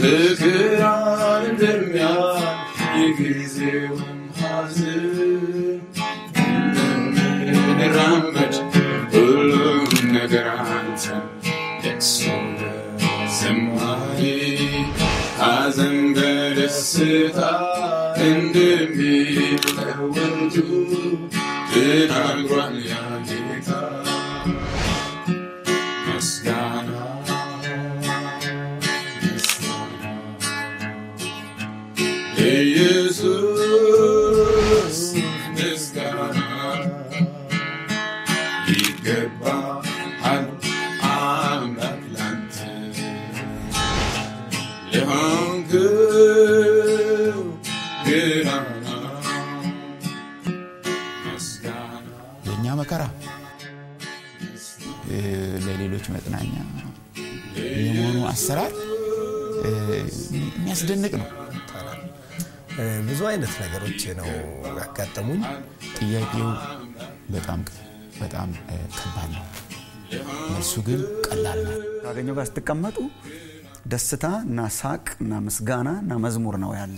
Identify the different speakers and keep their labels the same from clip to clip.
Speaker 1: መከራን እንደሚያልፍ የጊዜውም ሐዘን እንደምንራመድ ሁሉም ነገር አንተ ደቅሶ በዝማሬ ሐዘን በደስታ እንደሚለወጡ ተናግሯል ያ ጌታ። ምስጋና ምስጋና ለኢየሱስ ምስጋና ይገባሃል አምላክ ላንተ ለሆንክው ገናና ምስጋና
Speaker 2: የእኛ መከራ እ፣ ለሌሎች መጽናኛ የመሆኑ አሰራር እ፣ የሚያስደንቅ ነው።
Speaker 3: እ፣ ብዙ አይነት ነገሮች ነው ያጋጠሙኝ።
Speaker 2: ጥያቄው በጣም በጣም እ፣ ከባድ ነው። መልሱ ግን ቀላል ነው።
Speaker 4: ካገኘው ጋር ስትቀመጡ ደስታ እና ሳቅ እና ምስጋና እና መዝሙር ነው ያለ።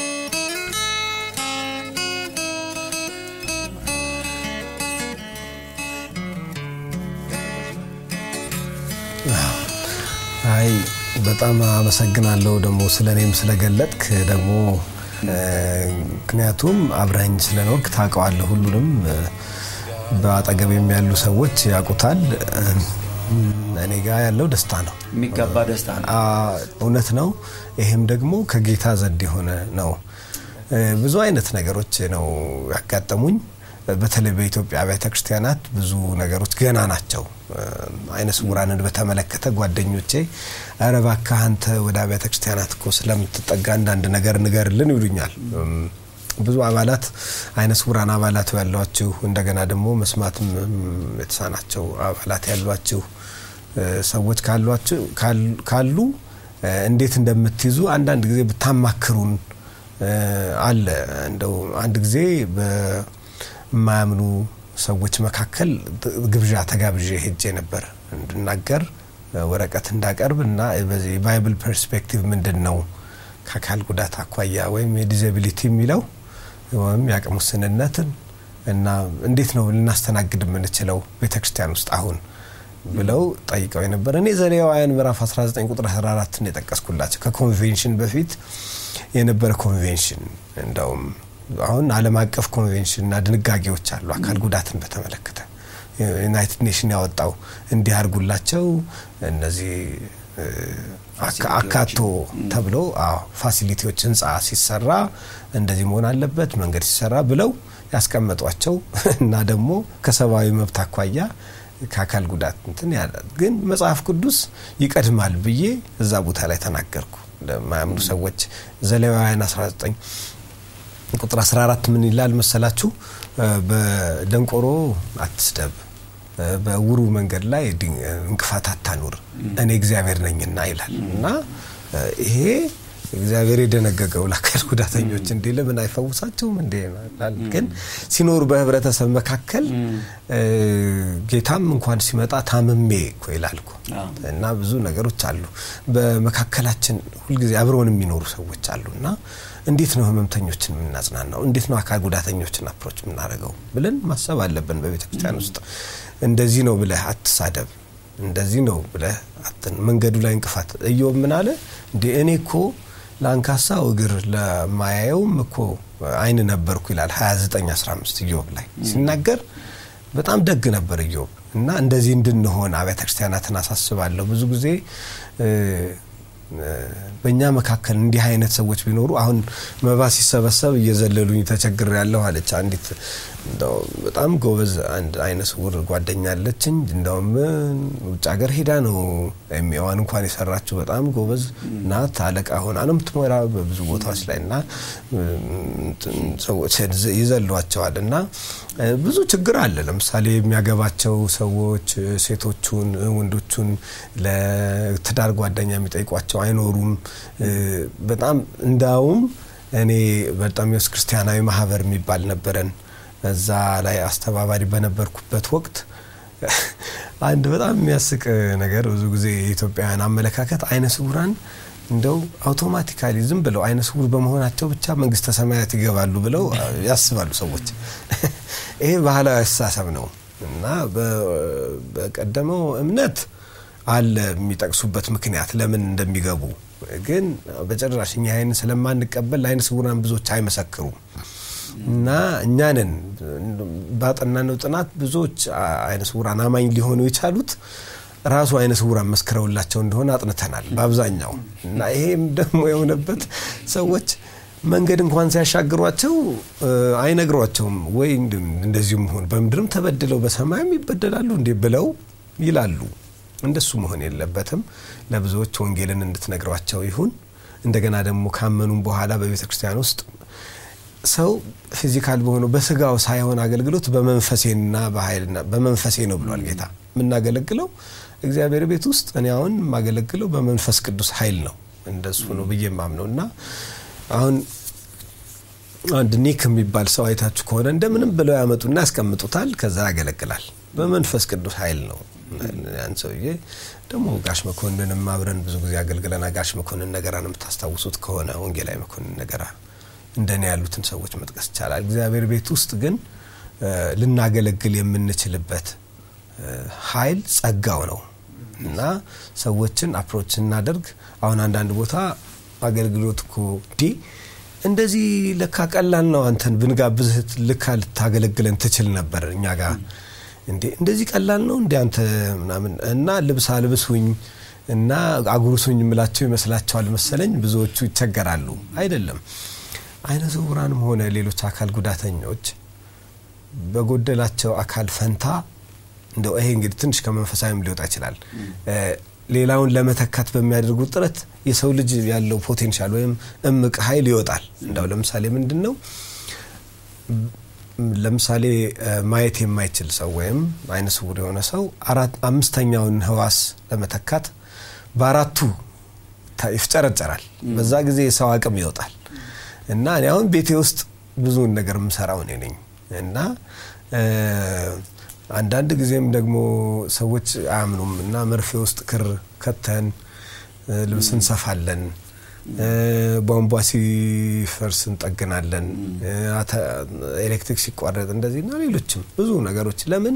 Speaker 3: አይ በጣም አመሰግናለሁ ደግሞ ስለ እኔም ስለገለጥክ ደግሞ እ፣ ምክንያቱም አብረኝ ስለኖርክ ታውቀዋለህ። ሁሉንም እ፣ በአጠገቤም ያሉ ሰዎች ያውቁታል። እ፣ እኔ ጋር ያለው ደስታ ነው።
Speaker 4: የሚገባ ደስታ ነው።
Speaker 3: አ፣ እውነት ነው። ይህም ደግሞ ከጌታ ዘንድ የሆነ ነው። እ፣ ብዙ አይነት ነገሮች ነው ያጋጠሙኝ። በተለይ በኢትዮጵያ አብያተ ክርስቲያናት ብዙ ነገሮች ገና ናቸው። እ፣ አይነ ስውራንን በተመለከተ ጓደኞቼ ኧረ እባክህ አንተ ወደ አብያተ ክርስቲያናት እኮ ስለምትጠጋ አንዳንድ ነገር ንገርልን ይሉኛል። እም፣ ብዙ አባላት አይነ ስውራን አባላት ያሏችሁ እንደገና ደግሞ መስማትም እም፣ የተሳናቸው አባላት ያሏችሁ እ፣ ሰዎች ካሏችሁ ካል- ካሉ እ፣ እንዴት እንደምትይዙ አንዳንድ ጊዜ ብታማክሩን እ፣ አለ እንደው አንድ ጊዜ በማያምኑ ሰዎች መካከል ግብዣ ተጋብዤ ሄጄ ነበር እንድናገር እ፣ ወረቀት እንዳቀርብ እና በዚህ የባይብል ፐርስፔክቲቭ ምንድን ነው ከአካል ጉዳት አኳያ ወይም የዲዛቢሊቲ የሚለው ወይም የአቅም ውስንነትን እና እንዴት ነው ልናስተናግድ የምንችለው ቤተ ክርስቲያን ውስጥ አሁን ብለው ጠይቀው የነበረ እኔ ዘሌዋውያን ምዕራፍ 19 ቁጥር 14 ነው የጠቀስኩላቸው ከኮንቬንሽን በፊት የነበረ ኮንቬንሽን እንደውም አሁን ዓለም አቀፍ ኮንቬንሽን እና ድንጋጌዎች አሉ አካል ጉዳትን በተመለከተ ዩናይትድ ኔሽን ያወጣው እንዲህ አድርጉላቸው እነዚህ እ፣ አካ- አካቶ ተብሎ አዎ ፋሲሊቲዎች ህንፃ ሲሰራ እንደዚህ መሆን አለበት መንገድ ሲሰራ ብለው ያስቀመጧቸው እና ደግሞ ከሰብአዊ መብት አኳያ ከአካል ጉዳት እንትን ያለ ግን መጽሐፍ ቅዱስ ይቀድማል ብዬ እዛ ቦታ ላይ ተናገርኩ ለማያምኑ ሰዎች ዘሌዋውያን 19 ቁጥር 14 ምን ይላል መሰላችሁ እ፣ በደንቆሮ አትስደብ እ፣ በእውሩ መንገድ ላይ ድን- እንቅፋት አታኑር እኔ እግዚአብሔር ነኝና ይላል እና እ፣ ይሄ እግዚአብሔር የደነገገው ለአካል ጉዳተኞች እንዲ ለምን አይፈውሳቸውም እንዴ ይላል። ግን ሲኖሩ በህብረተሰብ መካከል እ፣ ጌታም እንኳን ሲመጣ ታምሜ እኮ ይላል እኮ
Speaker 4: አዎ።
Speaker 3: እና ብዙ ነገሮች አሉ በመካከላችን ሁልጊዜ አብረውን የሚኖሩ ሰዎች አሉ እና እንዴት ነው ህመምተኞችን የምናጽናናው እንዴት ነው አካል ጉዳተኞችን አፕሮች የምናደርገው ብለን ማሰብ አለብን በቤተ ክርስቲያን ውስጥ እንደዚህ ነው ብለህ አትሳደብ እንደዚህ ነው ብለህ አትን መንገዱ ላይ እንቅፋት እዮብ ምን አለ እንዴ እኔ እኮ ለአንካሳው እግር ለማያየውም እኮ አይን ነበርኩ ይላል 2915 ኢዮብ ላይ ሲናገር በጣም ደግ ነበር ኢዮብ እና እንደዚህ እንድንሆን አብያተ ክርስቲያናትን አሳስባለሁ ብዙ ጊዜ እ፣ እ፣ በእኛ መካከል እንዲህ አይነት ሰዎች ቢኖሩ አሁን መባ ሲሰበሰብ እየዘለሉኝ ተቸግር ያለሁ አለች አንዲት እንደው በጣም ጎበዝ አንድ አይነ ስውር ጓደኛ አለችኝ እንደውም ውጭ ሀገር ሄዳ ነው ኤምኤዋን እንኳን የሰራችው በጣም ጎበዝ ናት አለቃ ሆና ነው የምትሞራ በብዙ ቦታዎች ላይ እና እንትን ሰዎች ይዘሏቸዋል እና እ፣ ብዙ ችግር አለ ለምሳሌ የሚያገባቸው ሰዎች እ፣ ሴቶቹን እ፣ ወንዶቹን ለትዳር ጓደኛ የሚጠይቋቸው አይኖሩም እ፣ በጣም እንዳውም እኔ በርጣሚዎስ ክርስቲያናዊ ማህበር የሚባል ነበረን እዛ ላይ አስተባባሪ በነበርኩበት ወቅት አንድ በጣም የሚያስቅ ነገር ብዙ ጊዜ የኢትዮጵያውያን አመለካከት አይነ ስውራን እንደው አውቶማቲካሊ ዝም ብለው አይነ ስውር በመሆናቸው ብቻ መንግስተ ሰማያት ይገባሉ ብለው ያስባሉ ሰዎች። ይሄ ባህላዊ አስተሳሰብ ነው እና በቀደመው እምነት አለ የሚጠቅሱበት ምክንያት ለምን እንደሚገቡ ግን በጭራሽ እኛ ይህን ስለማንቀበል ለአይነ ስውራን ብዙዎች አይመሰክሩም እና እኛንን ባጠናነው ጥናት ብዙዎች አይነ ስውራን አማኝ ሊሆኑ የቻሉት ራሱ አይነ ስውራን መስክረውላቸው እንደሆነ አጥንተናል በአብዛኛው እና ይሄም ደግሞ የሆነበት ሰዎች መንገድ እንኳን ሲያሻግሯቸው አይነግሯቸውም ወይ እንደዚሁ መሆን በምድርም ተበድለው በሰማይም ይበደላሉ እንዴ ብለው ይላሉ። እንደሱ መሆን የለበትም። ለብዙዎች ወንጌልን እንድትነግሯቸው ይሁን። እንደገና ደግሞ ካመኑም በኋላ በቤተ ክርስቲያን ውስጥ ሰው ፊዚካል በሆነው በስጋው ሳይሆን አገልግሎት በመንፈሴና በኃይልና በመንፈሴ ነው ብሏል ጌታ። የምናገለግለው እግዚአብሔር ቤት ውስጥ እኔ አሁን የማገለግለው በመንፈስ ቅዱስ ኃይል ነው። እንደሱ ነው ብዬ ማምነው እና አሁን አንድ ኒክ የሚባል ሰው አይታችሁ ከሆነ እንደምንም ብለው ያመጡና ያስቀምጡታል። ከዛ ያገለግላል። በመንፈስ ቅዱስ ኃይል ነው። ያን ሰውዬ ደግሞ ጋሽ መኮንንም አብረን ብዙ ጊዜ አገልግለና ጋሽ መኮንን ነገራን የምታስታውሱት ከሆነ ወንጌላዊ መኮንን ነገራ እንደኔ ያሉትን ሰዎች መጥቀስ ይቻላል። እግዚአብሔር ቤት ውስጥ ግን ልናገለግል የምንችልበት ኃይል ጸጋው ነው እና ሰዎችን አፕሮች ስናደርግ አሁን አንዳንድ ቦታ አገልግሎት እኮ ዲ እንደዚህ ለካ ቀላል ነው፣ አንተን ብንጋብዝህ ልካ ልታገለግለን ትችል ነበር እኛ ጋር እንዴ እንደዚህ ቀላል ነው እንዴ አንተ ምናምን እና ልብስ አልብሱኝ እና አጉርሱኝ የምላቸው ይመስላቸዋል መሰለኝ። ብዙዎቹ ይቸገራሉ። አይደለም። አይነ ስውራንም ሆነ ሌሎች አካል ጉዳተኞች በጎደላቸው አካል ፈንታ እንደው ይሄ እንግዲህ ትንሽ ከመንፈሳዊም ሊወጣ ይችላል። ሌላውን ለመተካት በሚያደርጉት ጥረት የሰው ልጅ ያለው ፖቴንሻል ወይም እምቅ ኃይል ይወጣል። እንደው ለምሳሌ ምንድን ነው ለምሳሌ ማየት የማይችል ሰው ወይም አይነ ስውር የሆነ ሰው አምስተኛውን ህዋስ ለመተካት በአራቱ ይፍጨረጨራል። በዛ ጊዜ የሰው አቅም ይወጣል እና እኔ አሁን ቤቴ ውስጥ ብዙውን ነገር የምሰራው እኔ ነኝ እና አንዳንድ ጊዜም ደግሞ ሰዎች አያምኑም እና መርፌ ውስጥ ክር ከተን ልብስ እንሰፋለን ቧንቧ ሲፈርስ እንጠግናለን፣ ኤሌክትሪክ ሲቋረጥ እንደዚህ እና ሌሎችም ብዙ ነገሮች። ለምን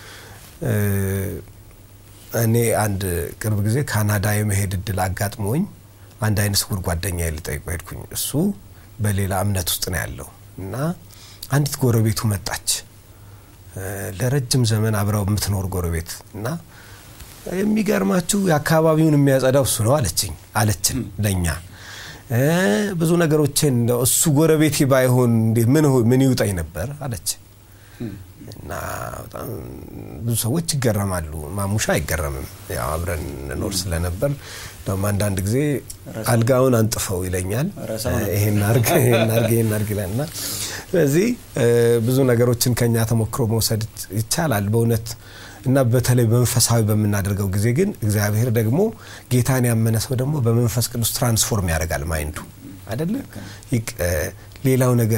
Speaker 3: እኔ አንድ ቅርብ ጊዜ ካናዳ የመሄድ እድል አጋጥሞኝ አንድ አይነ ስውር ጓደኛ ልጠይቀው ሄድኩኝ። እሱ በሌላ እምነት ውስጥ ነው ያለው እና አንዲት ጎረቤቱ መጣች፣ ለረጅም ዘመን አብረው የምትኖር ጎረቤት እና የሚገርማችሁ የአካባቢውን የሚያጸዳው እሱ ነው አለችኝ አለችን ለእኛ ብዙ ነገሮችን እሱ ጎረቤቴ ባይሆን ምን ይውጣኝ ነበር አለች እና በጣም ብዙ ሰዎች ይገረማሉ። ማሙሻ አይገረምም። ያው አብረን እንኖር ስለነበር ደግሞ አንዳንድ ጊዜ አልጋውን አንጥፈው ይለኛል። ይሄን አርግ ይሄን አርግ ይሄን አርግ ይላል እና ስለዚህ ብዙ ነገሮችን ከኛ ተሞክሮ መውሰድ ይቻላል በእውነት እና በተለይ በመንፈሳዊ በምናደርገው ጊዜ ግን እግዚአብሔር ደግሞ ጌታን ያመነ ሰው ደግሞ በመንፈስ ቅዱስ ትራንስፎርም ያደርጋል ማይንዱ አይደለ ሌላው ነገር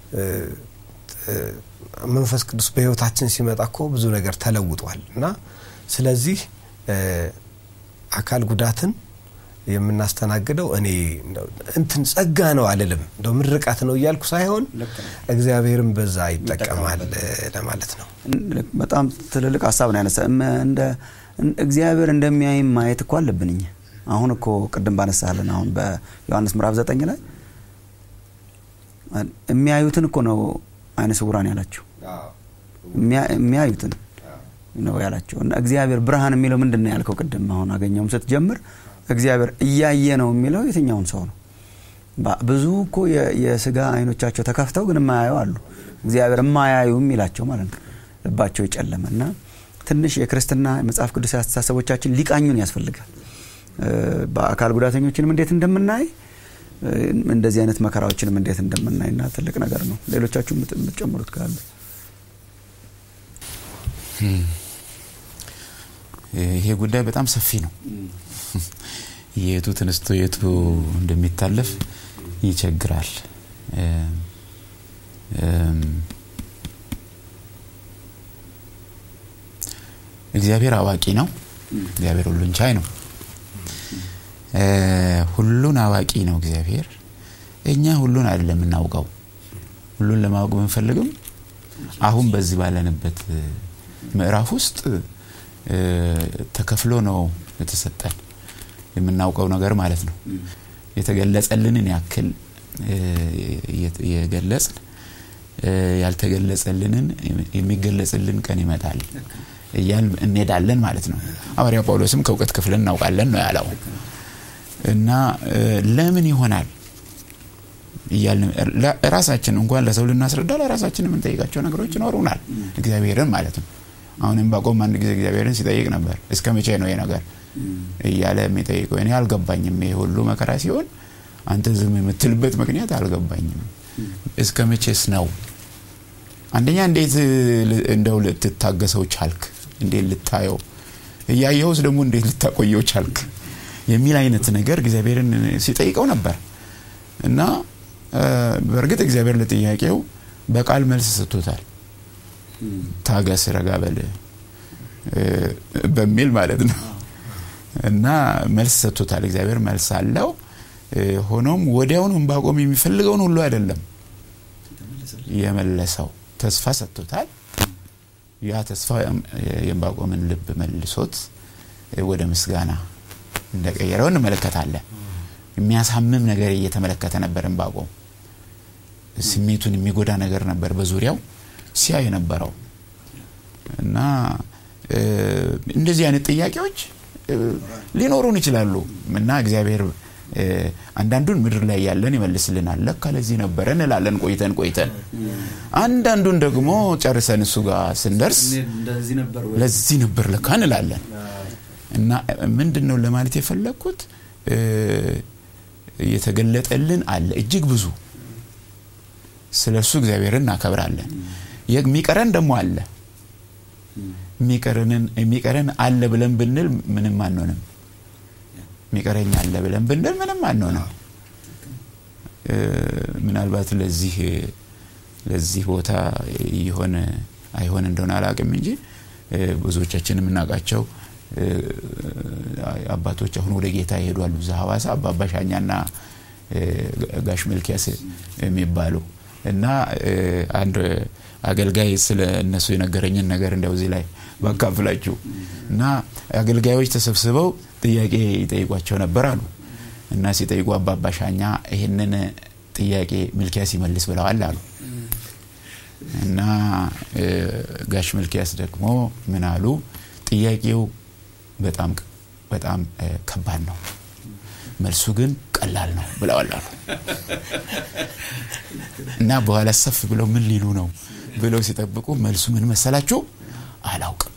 Speaker 3: መንፈስ ቅዱስ በህይወታችን ሲመጣ እኮ ብዙ ነገር ተለውጧል እና ስለዚህ አካል ጉዳትን የምናስተናግደው እኔ እንትን ጸጋ ነው አልልም፣ እንደው ምርቃት ነው እያልኩ ሳይሆን እግዚአብሔርም በዛ ይጠቀማል ለማለት ነው።
Speaker 4: በጣም ትልልቅ ሀሳብ ነው ያነሳ። እንደ እግዚአብሔር እንደሚያይም ማየት እኮ አለብን እኛ። አሁን እኮ ቅድም ባነሳለን አሁን በዮሐንስ ምዕራፍ ዘጠኝ ላይ የሚያዩትን እኮ ነው አይነ ስውራን ያላቸው የሚያዩትን ነው ያላቸው። እና እግዚአብሔር ብርሃን የሚለው ምንድን ነው ያልከው ቅድም አሁን አገኘውም ስትጀምር እግዚአብሔር እያየ ነው የሚለው የትኛውን ሰው ነው? ብዙ እኮ የስጋ አይኖቻቸው ተከፍተው ግን የማያዩ አሉ። እግዚአብሔር የማያዩ የሚላቸው ማለት ነው። ልባቸው የጨለመ እና ትንሽ የክርስትና መጽሐፍ ቅዱስ አስተሳሰቦቻችን ሊቃኙን ያስፈልጋል። በአካል ጉዳተኞችንም እንዴት እንደምናይ እንደዚህ አይነት መከራዎችንም እንዴት እንደምናይና ትልቅ ነገር ነው። ሌሎቻችሁ የምትጨምሩት ካለ
Speaker 2: ይሄ ጉዳይ በጣም ሰፊ ነው። የቱ ተነስቶ የቱ እንደሚታለፍ ይቸግራል። እግዚአብሔር አዋቂ ነው። እግዚአብሔር ሁሉን ቻይ ነው። ሁሉን አዋቂ ነው እግዚአብሔር። እኛ ሁሉን አይደለም የምናውቀው። ሁሉን ለማወቅ ብንፈልግም አሁን በዚህ ባለንበት ምዕራፍ ውስጥ ተከፍሎ ነው የተሰጠን የምናውቀው ነገር ማለት ነው። የተገለጸልንን ያክል የገለጽን ያልተገለጸልንን የሚገለጽልን ቀን ይመጣል እያል እንሄዳለን ማለት ነው። ሐዋርያ ጳውሎስም ከእውቀት ክፍልን እናውቃለን ነው ያለው እና ለምን ይሆናል እያልን ራሳችን እንኳን ለሰው ልናስረዳ ለራሳችን የምንጠይቃቸው ነገሮች ይኖሩናል። እግዚአብሔርን ማለት ነው። አሁንም ባቆም አንድ ጊዜ እግዚአብሔርን ሲጠይቅ ነበር። እስከ መቼ ነው ይሄ ነገር እያለ የሚጠይቀው? እኔ አልገባኝም። ይሄ ሁሉ መከራ ሲሆን አንተ ዝም የምትልበት ምክንያት አልገባኝም። እስከ መቼስ ነው? አንደኛ እንዴት እንደው ልትታገሰው ቻልክ? እንዴት ልታየው እያየውስ ደግሞ እንዴት ልታቆየው ቻልክ? የሚል አይነት ነገር እግዚአብሔርን ሲጠይቀው ነበር እና በእርግጥ እግዚአብሔር ለጥያቄው በቃል መልስ ሰጥቶታል። ታገስ፣ ረጋ በል በሚል ማለት ነው እና መልስ ሰጥቶታል። እግዚአብሔር መልስ አለው። ሆኖም ወዲያውኑ ዕንባቆም የሚፈልገውን ሁሉ አይደለም የመለሰው፣ ተስፋ ሰጥቶታል። ያ ተስፋ የዕንባቆምን ልብ መልሶት ወደ ምስጋና እንደቀየረው እንመለከታለን። የሚያሳምም ነገር እየተመለከተ ነበር ዕንባቆም። ስሜቱን የሚጎዳ ነገር ነበር በዙሪያው ሲያይ የነበረው እና እንደዚህ አይነት ጥያቄዎች ሊኖሩን ይችላሉ እና እግዚአብሔር አንዳንዱን ምድር ላይ ያለን ይመልስልናል። ለካ ለዚህ ነበረ እንላለን ቆይተን ቆይተን። አንዳንዱን ደግሞ ጨርሰን እሱ ጋር ስንደርስ ለዚህ ነበር ለካ እንላለን። እና ምንድን ነው ለማለት የፈለግኩት የተገለጠልን አለ እጅግ ብዙ ስለ እሱ እግዚአብሔርን እናከብራለን። የሚቀረን ደግሞ አለ። የሚቀረን አለ ብለን ብንል ምንም አንሆንም። የሚቀረኝ አለ ብለን ብንል ምንም አንሆንም። ምናልባት ለዚህ ለዚህ ቦታ የሆነ አይሆን እንደሆነ አላውቅም እንጂ ብዙዎቻችን የምናውቃቸው አባቶች አሁን ወደ ጌታ ይሄዷሉ። እዛ ሐዋሳ አባባ ሻኛና ጋሽ መልኪያስ የሚባሉ እና አንድ አገልጋይ ስለ እነሱ የነገረኝን ነገር እንዲያው እዚህ ላይ ባካፍላችሁ እና አገልጋዮች ተሰብስበው ጥያቄ ይጠይቋቸው ነበር አሉ እና ሲጠይቁ አባባ ሻኛ ይህንን ጥያቄ ሚልኪያስ ይመልስ ብለዋል አሉ እና ጋሽ ሚልኪያስ ደግሞ ምን አሉ ጥያቄው በጣም በጣም ከባድ ነው መልሱ ግን ቀላል ነው ብለዋል አሉ እና በኋላ ሰፍ ብለው ምን ሊሉ ነው ብለው ሲጠብቁ መልሱ ምን መሰላችሁ አላውቅም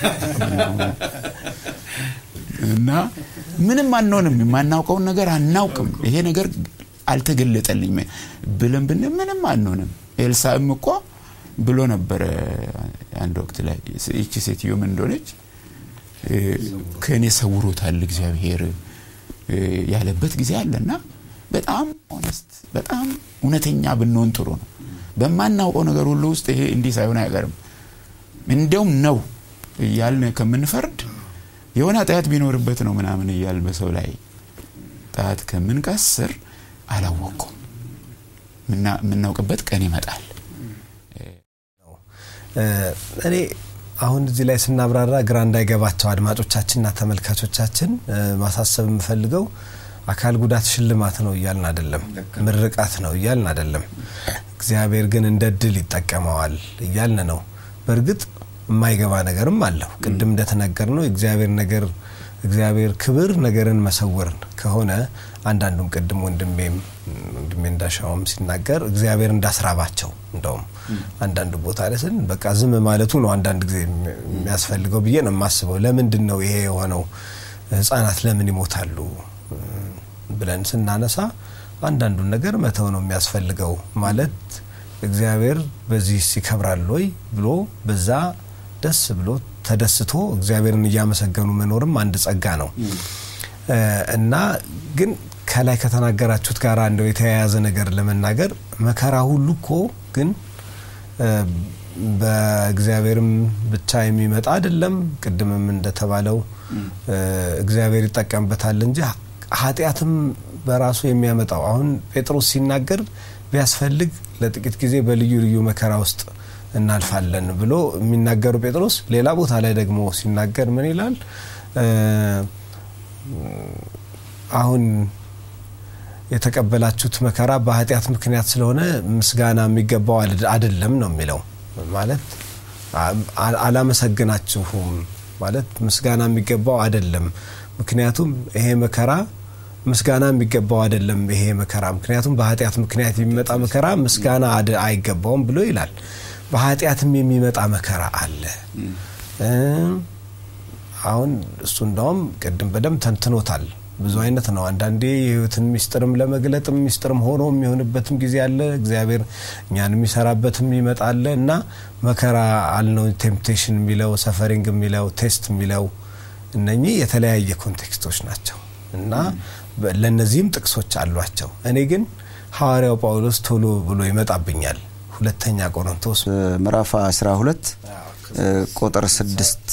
Speaker 2: እና ምንም አንሆንም የማናውቀውን ነገር አናውቅም ይሄ ነገር አልተገለጠልኝ ብለን ብን ምንም አንሆንም ኤልሳዕም እኮ ብሎ ነበረ አንድ ወቅት ላይ ይቺ ሴትዮ ምን እንደሆነች ከእኔ ሰውሮታል እግዚአብሔር ያለበት ጊዜ አለና በጣም ኦነስት በጣም እውነተኛ ብንሆን ጥሩ ነው በማናውቀው ነገር ሁሉ ውስጥ ይሄ እንዲህ ሳይሆን አይቀርም እንዲያውም ነው እያልን ከምንፈርድ የሆነ ጣያት ቢኖርበት ነው ምናምን እያል በሰው ላይ ጣት ከምንቀስር አላወቅኩም የምናውቅበት ቀን ይመጣል
Speaker 3: እኔ አሁን እዚህ ላይ ስናብራራ ግራ እንዳይገባቸው አድማጮቻችንና ተመልካቾቻችን ማሳሰብ የምፈልገው አካል ጉዳት ሽልማት ነው እያልን አይደለም ምርቃት ነው እያልን አይደለም እግዚአብሔር ግን እንደ ድል ይጠቀመዋል እያልን ነው በእርግጥ የማይገባ ነገርም አለው ቅድም እንደተነገር ነው እግዚአብሔር ነገር እግዚአብሔር ክብር ነገርን መሰወር ከሆነ አንዳንዱም ቅድም ወንድሜም ወንድሜ እንዳሻውም ሲናገር እግዚአብሔር እንዳስራባቸው እንደውም አንዳንድ ቦታ ላይ ስን በቃ ዝም ማለቱ ነው አንዳንድ ጊዜ የሚያስፈልገው ብዬ ነው የማስበው ለምንድን ነው ይሄ የሆነው ህጻናት ለምን ይሞታሉ ብለን ስናነሳ አንዳንዱን ነገር መተው ነው የሚያስፈልገው ማለት እግዚአብሔር በዚህ ይከብራል ወይ ብሎ በዛ ደስ ብሎ ተደስቶ እግዚአብሔርን እያመሰገኑ መኖርም አንድ ጸጋ ነው እና ግን ከላይ ከተናገራችሁት ጋር እንደው የተያያዘ ነገር ለመናገር መከራ ሁሉ እኮ ግን በእግዚአብሔርም ብቻ የሚመጣ አይደለም ቅድምም እንደተባለው እግዚአብሔር ይጠቀምበታል እንጂ ኃጢአትም በራሱ የሚያመጣው አሁን ጴጥሮስ ሲናገር ቢያስፈልግ ለጥቂት ጊዜ በልዩ ልዩ መከራ ውስጥ እናልፋለን ብሎ የሚናገሩ ጴጥሮስ ሌላ ቦታ ላይ ደግሞ ሲናገር ምን ይላል? አሁን የተቀበላችሁት መከራ በኃጢአት ምክንያት ስለሆነ ምስጋና የሚገባው አይደለም ነው የሚለው። ማለት አላመሰግናችሁም ማለት ምስጋና የሚገባው አይደለም። ምክንያቱም ይሄ መከራ ምስጋና የሚገባው አይደለም። ይሄ መከራ ምክንያቱም በኃጢአት ምክንያት የሚመጣ መከራ ምስጋና አይገባውም ብሎ ይላል። በኃጢአትም የሚመጣ መከራ አለ። አሁን እሱ እንዳውም ቅድም በደንብ ተንትኖታል። ብዙ አይነት ነው። አንዳንዴ የህይወትን ሚስጥርም ለመግለጥም ሚስጥርም ሆኖ የሚሆንበትም ጊዜ አለ። እግዚአብሔር እኛን የሚሰራበትም ይመጣለ እና መከራ አልነው። ቴምፕቴሽን የሚለው ሰፈሪንግ የሚለው ቴስት የሚለው እነኚህ የተለያየ ኮንቴክስቶች ናቸው እና ለእነዚህም ጥቅሶች አሏቸው። እኔ ግን ሐዋርያው ጳውሎስ ቶሎ ብሎ ይመጣብኛል። ሁለተኛ ቆሮንቶስ
Speaker 4: ምዕራፍ 12 ቁጥር 6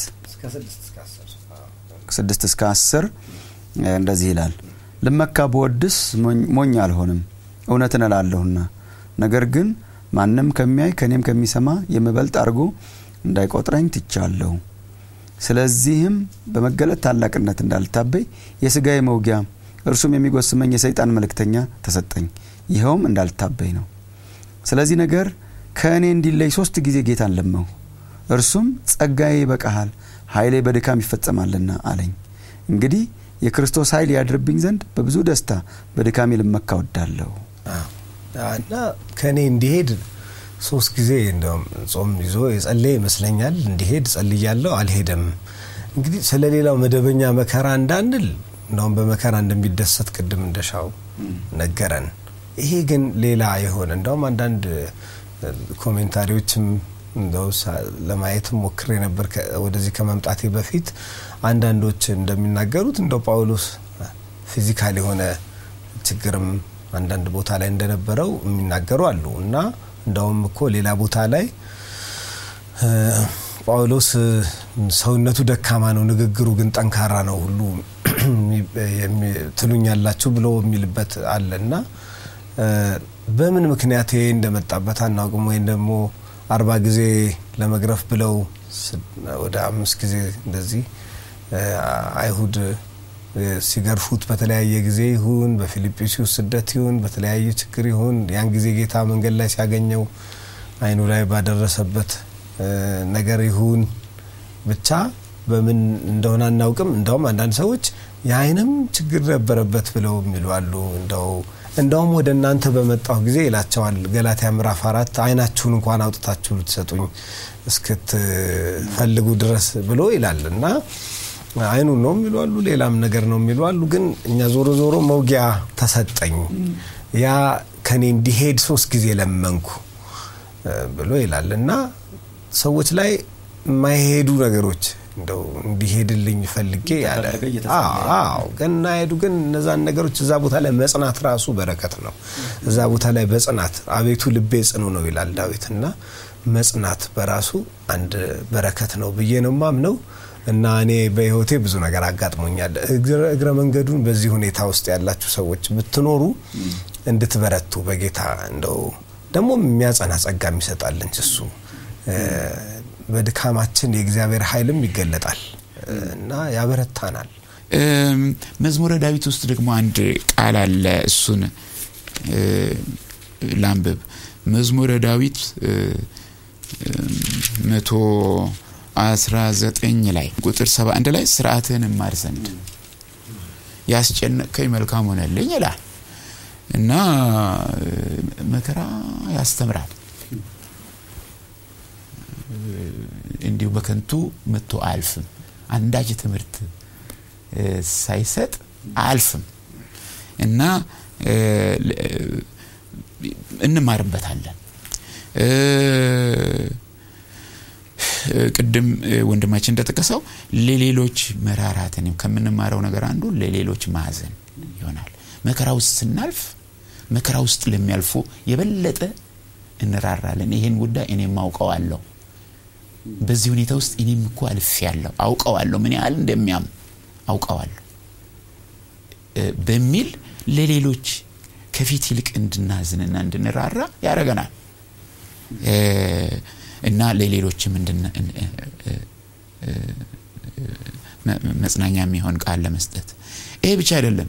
Speaker 4: ስድስት እስከ አስር እንደዚህ ይላል። ልመካ ብወድስ ሞኝ አልሆንም፣ እውነትን እላለሁና። ነገር ግን ማንም ከሚያይ ከእኔም ከሚሰማ የምበልጥ አድርጎ እንዳይቆጥረኝ ትቻለሁ። ስለዚህም በመገለጥ ታላቅነት እንዳልታበይ የስጋዬ መውጊያ እርሱም የሚጎስመኝ የሰይጣን መልእክተኛ ተሰጠኝ። ይኸውም እንዳልታበይ ነው። ስለዚህ ነገር ከእኔ እንዲለይ ሶስት ጊዜ ጌታን ለመንሁ። እርሱም ጸጋዬ ይበቃሃል፣ ኃይሌ በድካም ይፈጸማልና አለኝ። እንግዲህ የክርስቶስ ኃይል ያድርብኝ ዘንድ በብዙ ደስታ በድካሜ ልመካ ወዳለሁ
Speaker 3: እና ከእኔ እንዲሄድ ሶስት ጊዜ እንደውም ጾም ይዞ የጸለየ ይመስለኛል። እንዲሄድ ጸልያለሁ፣ አልሄደም። እንግዲህ ስለ ሌላው መደበኛ መከራ እንዳንል እንደውም በመከራ እንደሚደሰት ቅድም እንደሻው ነገረን። ይሄ ግን ሌላ የሆነ እንደውም አንዳንድ ኮሜንታሪዎችም እንደው ለማየትም ሞክሬ ነበር ወደዚህ ከመምጣቴ በፊት አንዳንዶች እንደሚናገሩት እንደው ጳውሎስ ፊዚካል የሆነ ችግርም አንዳንድ ቦታ ላይ እንደነበረው የሚናገሩ አሉ እና እንደውም እኮ ሌላ ቦታ ላይ ጳውሎስ ሰውነቱ ደካማ ነው፣ ንግግሩ ግን ጠንካራ ነው ሁሉ ትሉኛላችሁ ብሎ የሚልበት አለ እና በምን ምክንያት ይሄ እንደመጣበት አናውቅም። ወይም ደግሞ አርባ ጊዜ ለመግረፍ ብለው ወደ አምስት ጊዜ እንደዚህ አይሁድ ሲገርፉት በተለያየ ጊዜ ይሁን በፊልጵስዩስ ስደት ይሁን በተለያየ ችግር ይሁን ያን ጊዜ ጌታ መንገድ ላይ ሲያገኘው አይኑ ላይ ባደረሰበት ነገር ይሁን ብቻ በምን እንደሆነ አናውቅም። እንደውም አንዳንድ ሰዎች የአይንም ችግር ነበረበት ብለው የሚሉ አሉ። እንደው እንደውም ወደ እናንተ በመጣሁ ጊዜ ይላቸዋል ገላትያ ምዕራፍ አራት አይናችሁን እንኳን አውጥታችሁ ልትሰጡኝ እስክትፈልጉ ድረስ ብሎ ይላል እና አይኑ ነው የሚሉ አሉ፣ ሌላም ነገር ነው የሚሉ አሉ። ግን እኛ ዞሮ ዞሮ መውጊያ ተሰጠኝ፣ ያ ከኔ እንዲሄድ ሶስት ጊዜ ለመንኩ ብሎ ይላል እና ሰዎች ላይ የማይሄዱ ነገሮች እንደው እንዲሄድልኝ ፈልጌ ያለ አዎ ግን እናሄዱ ግን እነዛን ነገሮች እዛ ቦታ ላይ መጽናት ራሱ በረከት ነው። እዛ ቦታ ላይ በጽናት አቤቱ ልቤ ጽኑ ነው ይላል ዳዊት እና መጽናት በራሱ አንድ በረከት ነው ብዬ ነው ማምነው እና እኔ በህይወቴ ብዙ ነገር አጋጥሞኛል። እግረ መንገዱን በዚህ ሁኔታ ውስጥ ያላችሁ ሰዎች ብትኖሩ እንድትበረቱ በጌታ እንደው ደግሞ የሚያጸና ጸጋ የሚሰጣል እንጂ እሱ በድካማችን የእግዚአብሔር ኃይልም ይገለጣል እና ያበረታናል።
Speaker 2: መዝሙረ ዳዊት ውስጥ ደግሞ አንድ ቃል አለ። እሱን ላንብብ። መዝሙረ ዳዊት መቶ አስራ ዘጠኝ ላይ ቁጥር ሰባ አንድ ላይ ስርዓትህን እማር ዘንድ ያስጨነቅከኝ መልካም ሆነልኝ ይላል እና መከራ ያስተምራል። እንዲሁ በከንቱ መጥቶ አያልፍም። አንዳች ትምህርት ሳይሰጥ አያልፍም እና እንማርበታለን። ቅድም ወንድማችን እንደጠቀሰው ለሌሎች መራራትን ከምንማረው ነገር አንዱ ለሌሎች ማዘን ይሆናል። መከራ ውስጥ ስናልፍ መከራ ውስጥ ለሚያልፉ የበለጠ እንራራለን። ይሄን ጉዳይ እኔም አውቀዋለሁ። በዚህ ሁኔታ ውስጥ እኔም እኮ አልፌያለሁ፣ አውቀዋለሁ። ምን ያህል እንደሚያም አውቀዋለሁ። በሚል ለሌሎች ከፊት ይልቅ እንድናዝንና እንድንራራ ያደረገናል እና ለሌሎችም መጽናኛ የሚሆን ቃል ለመስጠት ይሄ ብቻ አይደለም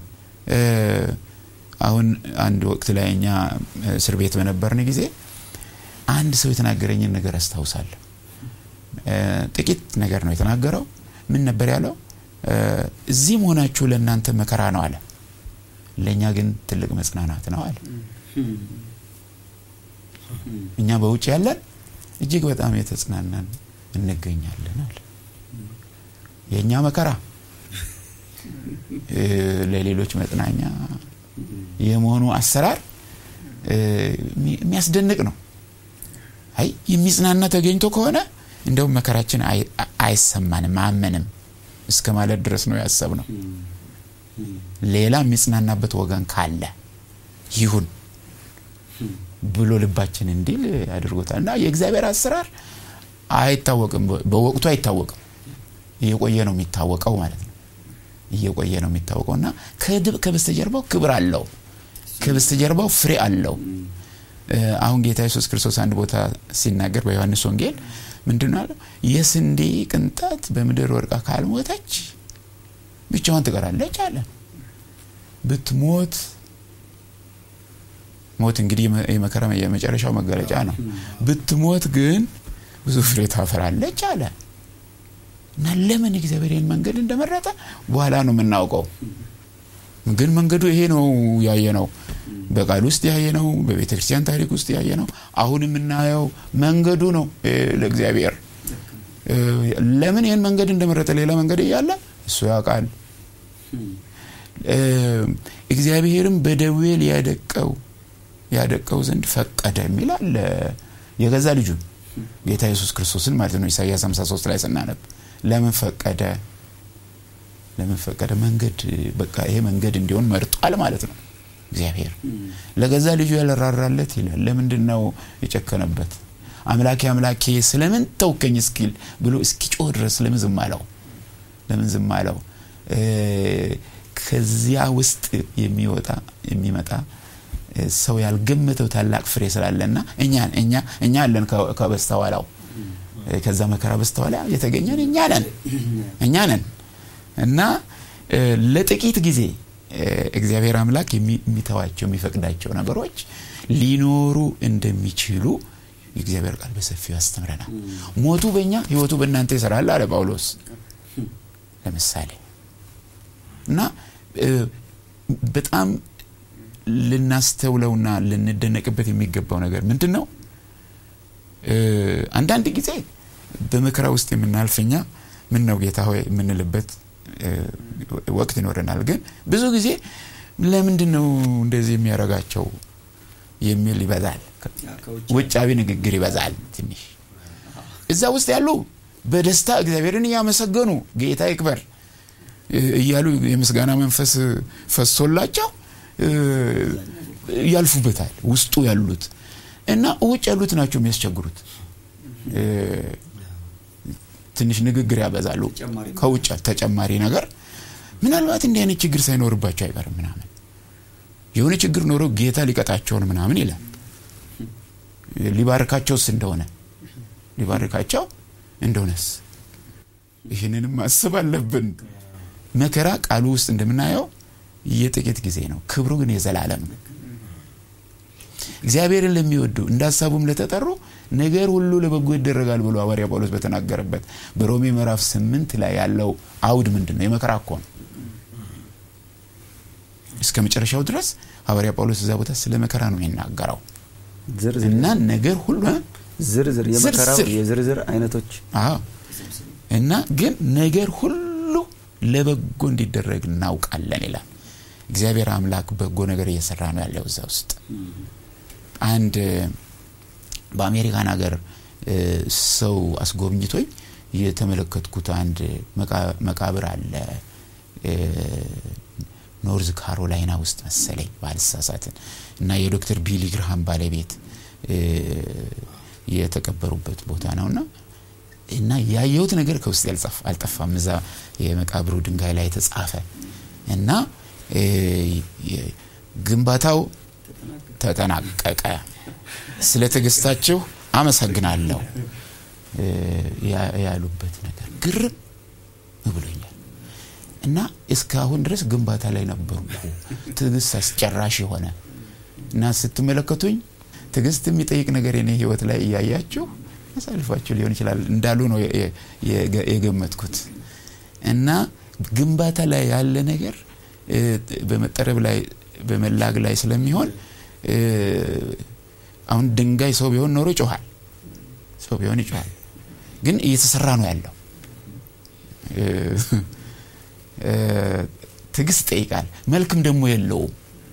Speaker 2: አሁን አንድ ወቅት ላይ እኛ እስር ቤት በነበርን ጊዜ አንድ ሰው የተናገረኝን ነገር አስታውሳለሁ ጥቂት ነገር ነው የተናገረው ምን ነበር ያለው እዚህ መሆናችሁ ለእናንተ መከራ ነው አለ ለእኛ ግን ትልቅ መጽናናት ነው አለ እኛ በውጭ ያለን እጅግ በጣም የተጽናናን እንገኛለን አለ የእኛ መከራ ለሌሎች መጽናኛ የመሆኑ አሰራር የሚያስደንቅ ነው አይ የሚጽናና ተገኝቶ ከሆነ እንደውም መከራችን አይሰማንም አመንም እስከ ማለት ድረስ ነው ያሰብ ነው ሌላ የሚጽናናበት ወገን ካለ ይሁን ብሎ ልባችን እንዲል ያድርጎታል እና የእግዚአብሔር አሰራር አይታወቅም በወቅቱ አይታወቅም እየቆየ ነው የሚታወቀው ማለት ነው እየቆየ ነው የሚታወቀው እና ከበስተጀርባው ክብር አለው ከበስተጀርባው ፍሬ አለው አሁን ጌታ ኢየሱስ ክርስቶስ አንድ ቦታ ሲናገር በዮሐንስ ወንጌል ምንድን አለው የስንዴ ቅንጣት በምድር ወርቃ ካልሞተች ብቻዋን ትቀራለች አለ ብትሞት ሞት እንግዲህ የመከራ የመጨረሻው መገለጫ ነው ብትሞት ግን ብዙ ፍሬ ታፈራለች አለ እና ለምን እግዚአብሔር ይህን መንገድ እንደመረጠ በኋላ ነው የምናውቀው ግን መንገዱ ይሄ ነው ያየ ነው በቃል ውስጥ ያየ ነው በቤተ ክርስቲያን ታሪክ ውስጥ ያየ ነው አሁን የምናየው መንገዱ ነው ለእግዚአብሔር ለምን ይህን መንገድ እንደመረጠ ሌላ መንገድ እያለ እሱ ያውቃል እግዚአብሔርም በደዌ ሊያደቀው ያደቀው ዘንድ ፈቀደ የሚላል የገዛ ልጁን ጌታ ኢየሱስ ክርስቶስን ማለት ነው ኢሳያስ 53 ላይ ስናነብ ለምን ፈቀደ ለምን ፈቀደ መንገድ በቃ ይሄ መንገድ እንዲሆን መርጧል ማለት ነው እግዚአብሔር ለገዛ ልጁ ያለራራለት ይላል ለምንድን ነው የጨከነበት አምላኬ አምላኬ ስለምን ተውከኝ እስኪል ብሎ እስኪጮህ ድረስ ለምን ዝም አለው ለምን ዝም አለው ከዚያ ውስጥ የሚወጣ የሚመጣ ሰው ያልገመተው ታላቅ ፍሬ ስላለና እኛ እኛ እኛ አለን ከበስተኋላው ከዛ መከራ በስተኋላ የተገኘን እኛ ነን እኛ ነን እና ለጥቂት ጊዜ እግዚአብሔር አምላክ የሚተዋቸው የሚፈቅዳቸው ነገሮች ሊኖሩ እንደሚችሉ የእግዚአብሔር ቃል በሰፊው ያስተምረናል ሞቱ በእኛ ህይወቱ በእናንተ ይሰራል አለ ጳውሎስ ለምሳሌ እና በጣም ልናስተውለውና ልንደነቅበት የሚገባው ነገር ምንድን ነው አንዳንድ ጊዜ በመከራ ውስጥ የምናልፈኛ ምን ነው ጌታ ሆይ የምንልበት ወቅት ይኖረናል ግን ብዙ ጊዜ ለምንድን ነው እንደዚህ የሚያደርጋቸው የሚል ይበዛል ውጫዊ ንግግር ይበዛል ትንሽ እዛ ውስጥ ያሉ በደስታ እግዚአብሔርን እያመሰገኑ ጌታ ይክበር እያሉ የምስጋና መንፈስ ፈሶላቸው ያልፉበታል ውስጡ ያሉት እና ውጭ ያሉት ናቸው የሚያስቸግሩት ትንሽ ንግግር ያበዛሉ ከውጭ ተጨማሪ ነገር ምናልባት እንዲህ አይነት ችግር ሳይኖርባቸው አይቀርም ምናምን የሆነ ችግር ኖሮ ጌታ ሊቀጣቸውን ምናምን ይላል ሊባርካቸውስ እንደሆነ ሊባርካቸው እንደሆነስ ይህንንም ማስብ አለብን መከራ ቃሉ ውስጥ እንደምናየው የጥቂት ጊዜ ነው ክብሩ ግን የዘላለም ነው እግዚአብሔርን ለሚወዱ እንደ ሀሳቡም ለተጠሩ ነገር ሁሉ ለበጎ ይደረጋል ብሎ ሐዋርያ ጳውሎስ በተናገረበት በሮሜ ምዕራፍ ስምንት ላይ ያለው አውድ ምንድን ነው የመከራ እኮ ነው እስከ መጨረሻው ድረስ ሐዋርያ ጳውሎስ እዛ ቦታ ስለ መከራ ነው የሚናገረው እና ነገር ሁሉ
Speaker 4: ዝርዝር የመከራው የዝርዝር አይነቶች
Speaker 2: አዎ እና ግን ነገር ሁሉ ለበጎ እንዲደረግ እናውቃለን ይላል እግዚአብሔር አምላክ በጎ ነገር እየሰራ ነው ያለው እዛ ውስጥ አንድ በአሜሪካን ሀገር ሰው አስጎብኝቶኝ የተመለከትኩት አንድ መቃብር አለ ኖርዝ ካሮላይና ውስጥ መሰለኝ ባልሳሳትን እና የዶክተር ቢሊ ግርሃም ባለቤት የተቀበሩበት ቦታ ነው እና እና ያየሁት ነገር ከውስጥ አልጠፋም እዛ የመቃብሩ ድንጋይ ላይ የተጻፈ እና እ፣ የ- ግንባታው ተጠናቀቀ፣ ስለ ትዕግስታችሁ አመሰግናለሁ እ፣ ያ- ያሉበት ነገር ግርም ብሎኛል። እና እስካሁን ድረስ ግንባታ ላይ ነበርኩ። ትዕግስት አስጨራሽ የሆነ እና ስትመለከቱኝ ትዕግስት የሚጠይቅ ነገር የኔ ህይወት ላይ እያያችሁ አሳልፋችሁ ሊሆን ይችላል እንዳሉ ነው የ- የ- የገመትኩት። እና ግንባታ ላይ ያለ ነገር እ፣ በመጠረብ ላይ በመላግ ላይ ስለሚሆን እ፣ አሁን ድንጋይ ሰው ቢሆን ኖሮ ይጮሃል፣ ሰው ቢሆን ይጮሃል። ግን እየተሰራ ነው ያለው እ፣ እ፣ ትዕግስት ይጠይቃል። መልክም ደግሞ የለውም።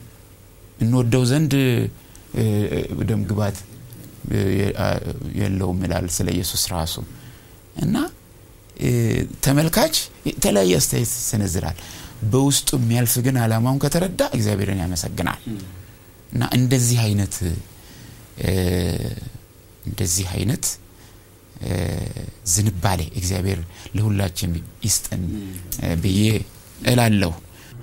Speaker 2: እንወደው ዘንድ እ፣ ደም ግባት እ፣ የ- አ- የለውም ይላል ስለ ኢየሱስ ራሱ እና እ፣ ተመልካች የተለያየ አስተያየት ይሰነዝራል። በውስጡ የሚያልፍ ግን አላማውን ከተረዳ እግዚአብሔርን ያመሰግናል እና እንደዚህ አይነት እ፣ እንደዚህ አይነት እ፣ ዝንባሌ እግዚአብሔር ለሁላችን ይስጠን እ፣ ብዬ እላለሁ።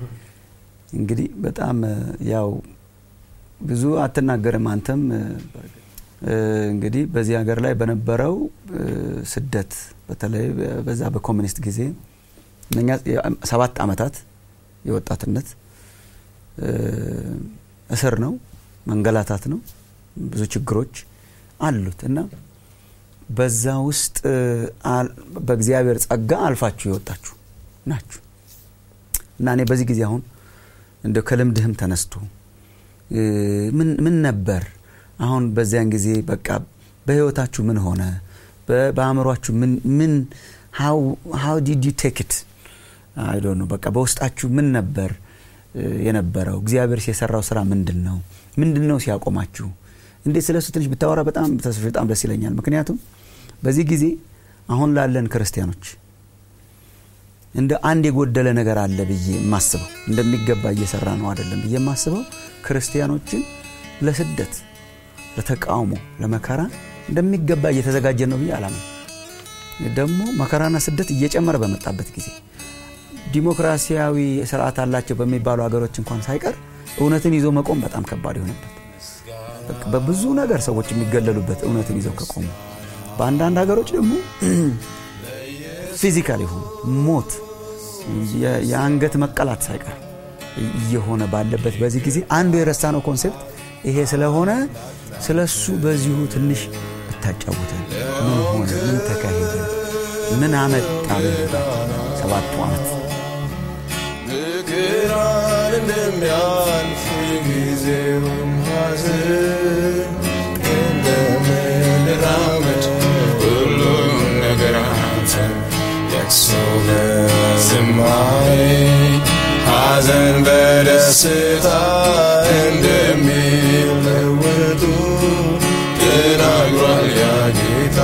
Speaker 4: እንግዲህ በጣም እ፣ ያው ብዙ አትናገርም አንተም እ፣ እ፣ እንግዲህ በዚህ ሀገር ላይ በነበረው እ፣ ስደት በተለይ በዛ በኮሚኒስት ጊዜ እነኛ ሰባት አመታት የወጣትነት እ፣ እስር ነው፣ መንገላታት ነው፣ ብዙ ችግሮች አሉት እና በዛ ውስጥ እ፣ አል- በእግዚአብሔር ጸጋ አልፋችሁ የወጣችሁ ናችሁ እና እኔ በዚህ ጊዜ አሁን እንደው ከልምድህም ተነስቶ እ፣ ምን ምን ነበር አሁን በዚያን ጊዜ በቃ በህይወታችሁ ምን ሆነ በ- በአእምሯችሁ ምን ምን ሃው ዲድ ዩ ቴክ ኢት አይ ዶንት ኖ በቃ በውስጣችሁ ምን ነበር እ፣ የነበረው እግዚአብሔር የሰራው ስራ ምንድን ነው ምንድን ነው ሲያቆማችሁ እንዴት ስለሱ ትንሽ ብታወራ በጣም ተስፋ በጣም ደስ ይለኛል ምክንያቱም በዚህ ጊዜ አሁን ላለን ክርስቲያኖች እንደ አንድ የጎደለ ነገር አለ ብዬ የማስበው እንደሚገባ እየሰራ ነው አይደለም ብዬ የማስበው ክርስቲያኖችን ለስደት ለተቃውሞ ለመከራ እንደሚገባ እየተዘጋጀ ነው ብዬ አላምን ደግሞ መከራና ስደት እየጨመረ በመጣበት ጊዜ ዲሞክራሲያዊ ስርዓት አላቸው በሚባሉ ሀገሮች እንኳን ሳይቀር እውነትን ይዞ መቆም በጣም ከባድ የሆነበት በቃ በብዙ ነገር ሰዎች የሚገለሉበት እውነትን ይዘው ከቆሙ በአንዳንድ ሀገሮች ደግሞ ፊዚካል የሆኑ ሞት የ- የአንገት መቀላት ሳይቀር እየሆነ ባለበት በዚህ ጊዜ አንዱ የረሳ ነው ኮንሴፕት ይሄ ስለሆነ ስለ እሱ በዚሁ ትንሽ ብታጫውተን ምን ሆነ ምን ተካሄደ ምን አመጣ በህይወታችን ሰባቱ ዓመት
Speaker 1: ምክራን እንደሚያልፍ ጊዜውም ሐዘን እንደምንራመድ ሁሉም ነገር አንተ ለቅሶ በዝማሬ ሐዘን በደስታ እንደሚለወጡ ተናግሯል ያ ጌታ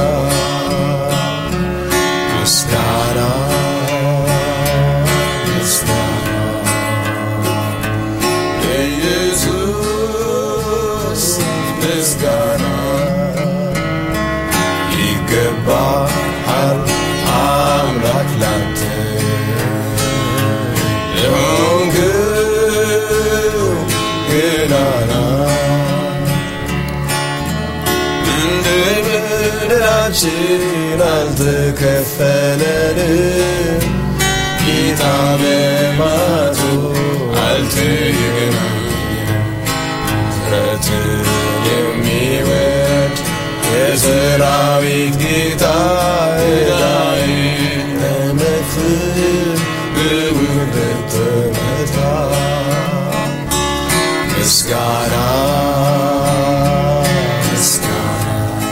Speaker 1: ምስጋና ምስጋና ለኢየሱስ ምስጋና ይገባሃል አምላክ ላንተ ለሆንክው ገናና እንደ በደላችን አልተከፈለንም ጌታ በማቱ አልተገናኘንም ምሕረትን የሚወድ የሰራዊት ጌታ ዕዳዬን ለመክፈል በውርደት ተመታ ምስጋና ምስጋና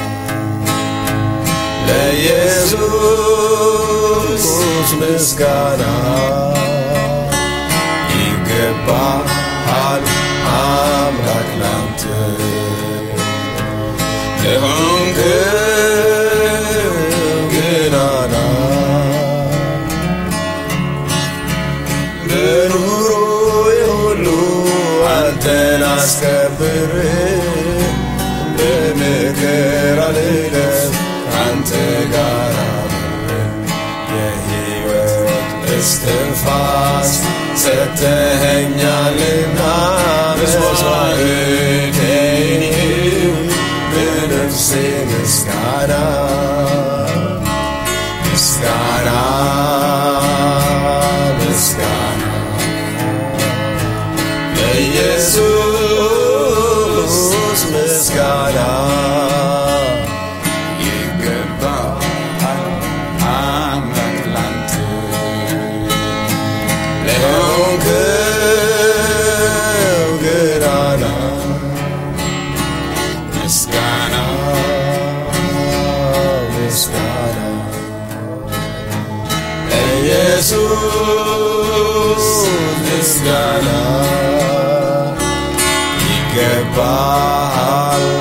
Speaker 1: ለኢየሱስ ምስጋና ይገባሃል አምላክ ላንተ ለሆንክው ገናና በኑሮዬ ሁሉ አንተን አስከብር በመከራ ልለፍ ከአንተ ጋር አብሬ የሕይወት እስትንፋስ ሰተኸኛልና መስዋዕቴ በነፍሴ ምስጋና ምስጋና ምስጋና ለኢየሱስ ምስጋና
Speaker 2: ይገባሃል አምላክ ላንተ
Speaker 1: ለሆንክው ገናና
Speaker 2: ምስጋና
Speaker 1: ምስጋና ለኢየሱስ ምስጋና ይገባሃል